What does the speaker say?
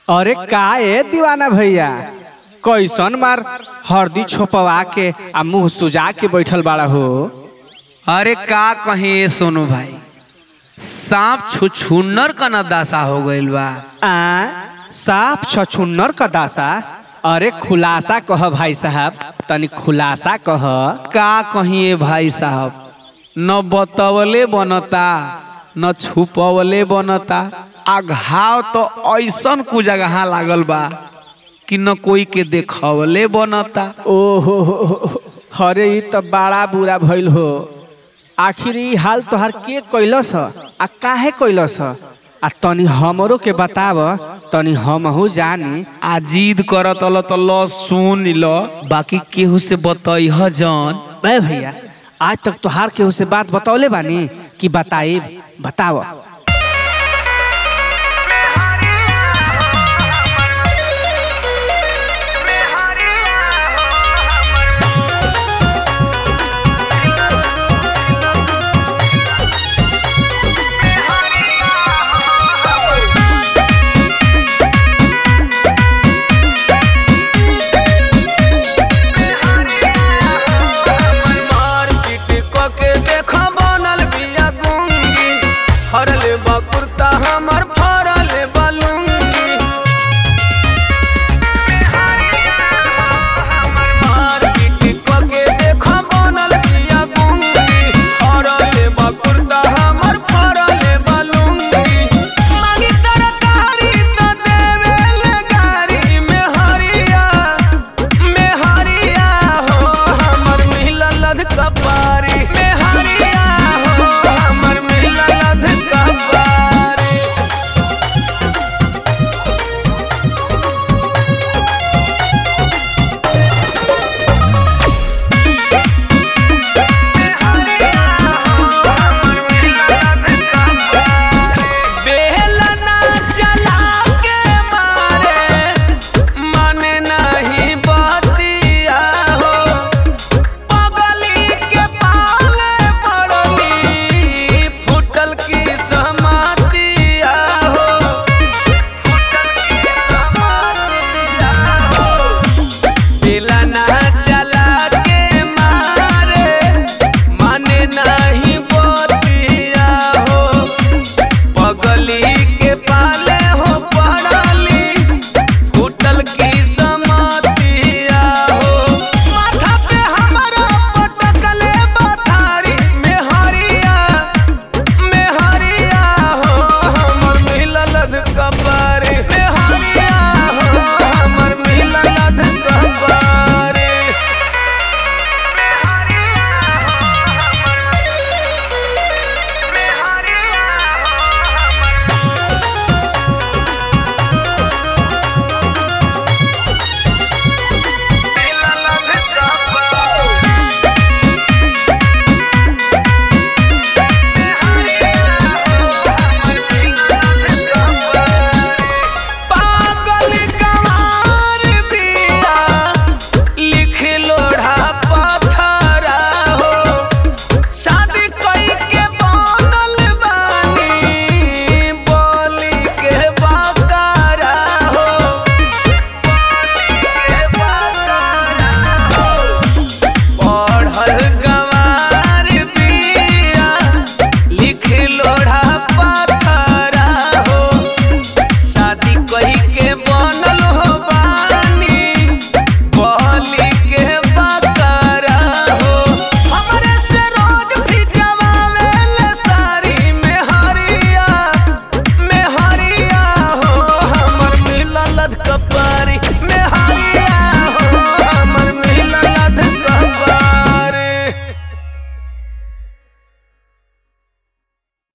अरे का ए दीवाना भैया कैसन मार हरदी छोपवा के आ मुंह सुजा के बैठल बाड़ा हो अरे का कहे सोनू भाई सांप छुछुन्नर का न दासा हो गइल बा आ साफ छछुन्नर का दासा अरे खुलासा कह भाई साहब तनी खुलासा कह का कहिए भाई साहब न बतवले बनता न छुपवले बनता आ घाव तो ऐसन कु जगह लागल बा कि न कोई के देखवले बनता ओहो हो हो, अरे ई तो बड़ा बुरा भइल हो आखिर ई हाल तोहार के कैलस ह आ काहे कैलस ह आ तनी हमरो के बताव तनी हमहू जानी आ जिद करत ल त ल सुन ल बाकी केहू से बतैह जन बे भैया आज तक तोहार केहू से बात बतौले बानी कि बताइब बताव